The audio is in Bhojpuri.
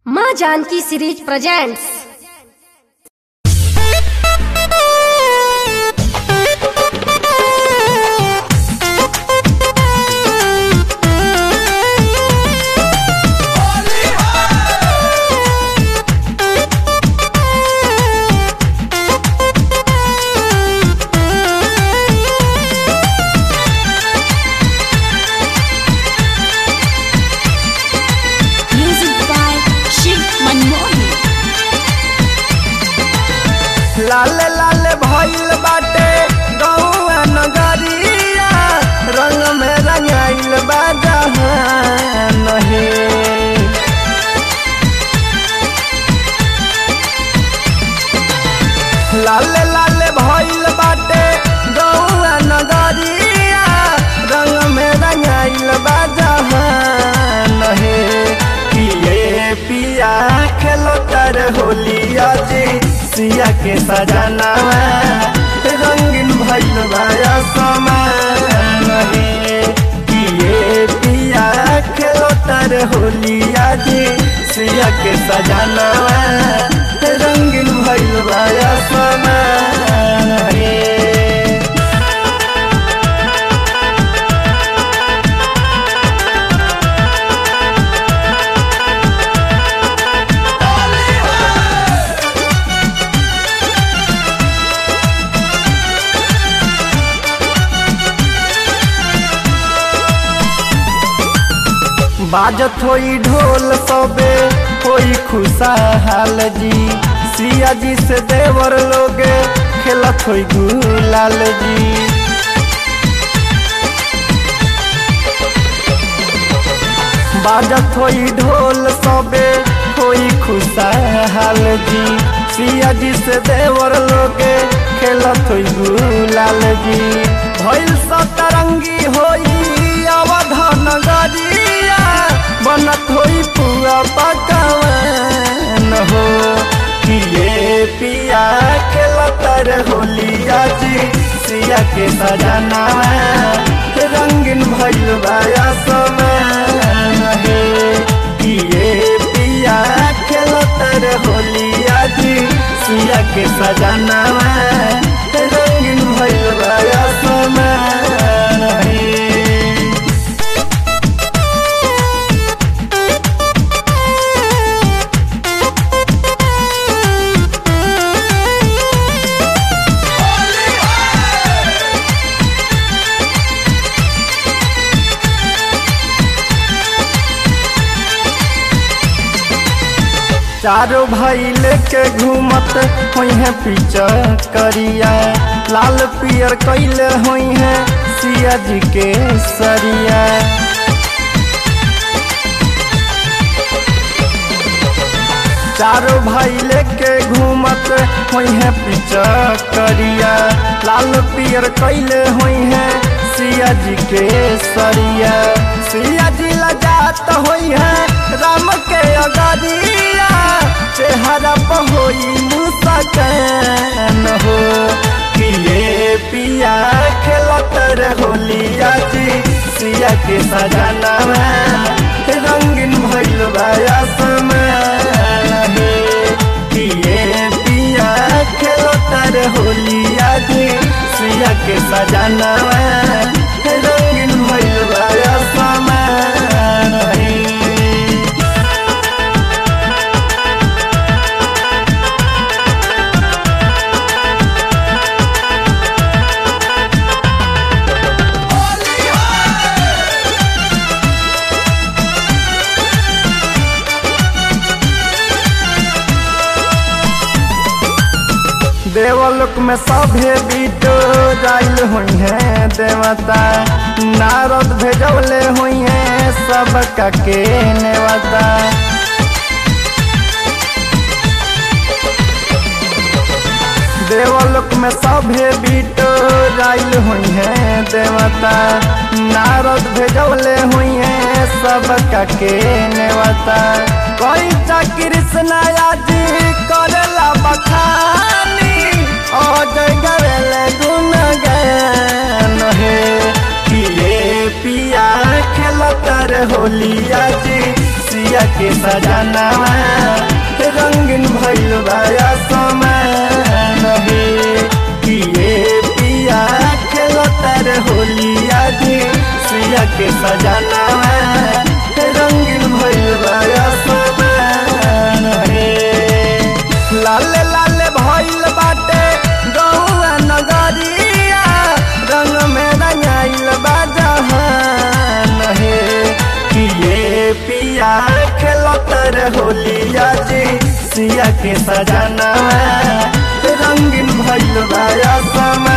माँ Janki series presents Music by Shiv Manmohan. लाल लाल भइल बाटे गौआ नगरिया रंग में रंगाइल बा जहान हे लाल लाल भइल बाटे गौआ नगरिया रंग में रंगाइल बा जहान हे पिए पिया खेलो तर होलिया जी सिया के सजाना रंगीन भइल भाया समान हे पिए पिया खेलो तर होलिया जी सिया के सजाना रंगीन भइल भाया समान हे बाजत होई ढोल सबे होई खुशहाल जी सिया जी से देवर लोगे खेलत होई गुलाल जी बाजत होई ढोल सबे होई खुशहाल जी सिया जी से देवर लोगे खेलत होई गुलाल जी भइल सतरंगी होई अवधान गरिया बनत होई पुआ पकवान हो पिए पिया खेलतर होलिया जी सिया के सजाना रंगीन भइल बाया समान हे पिए पिया खेलतर होलिया जी सिया के सजाना रंगीन भइल बाया समान हे चारों भाई लेके घूमत हुई है पीछा करिया लाल पियर कैले हुई है सिया जी के सरिया चारों भाई लेके घूमत हुई है पीछा करिया लाल पियर कैले हुई है सिया जी के सरिया सिया जी लजात हुई है राम के अगरिया चेहरा पर होई मुस्कान हो पिए पिया खेलत होलिया जी सिया के सजाना रंगीन भइल भाया समान हे पिए पिया खेलत होलिया जी सिया के सजाना रंगीन भइल भाया समान हे देवलोक में सभे बीटो जाइल हुई है देवता नारद भेजवले हुई है सब के नेवता देवलोक में सभे बीटो जाइल हुई है देवता नारद भेजवले हुई है सब के नेवता कोई चा कृष्ण जी करेला बखानी अजय गवेले गुण गान हे पिए पिया खेलत होलिया जी सिया सिया के सजाना रंगीन भइल बाया समान हे किए पिया खेलतर होलिया जी सिया के सजाना रंगीन भइल बाया समान हे लाल लाल भइल बाटे गौआ नगरिया रंग में रंगाइल बा जहान हे किए पिया खेलतर होलिया जी सिया के सजाना रंगीन भइल बाया समान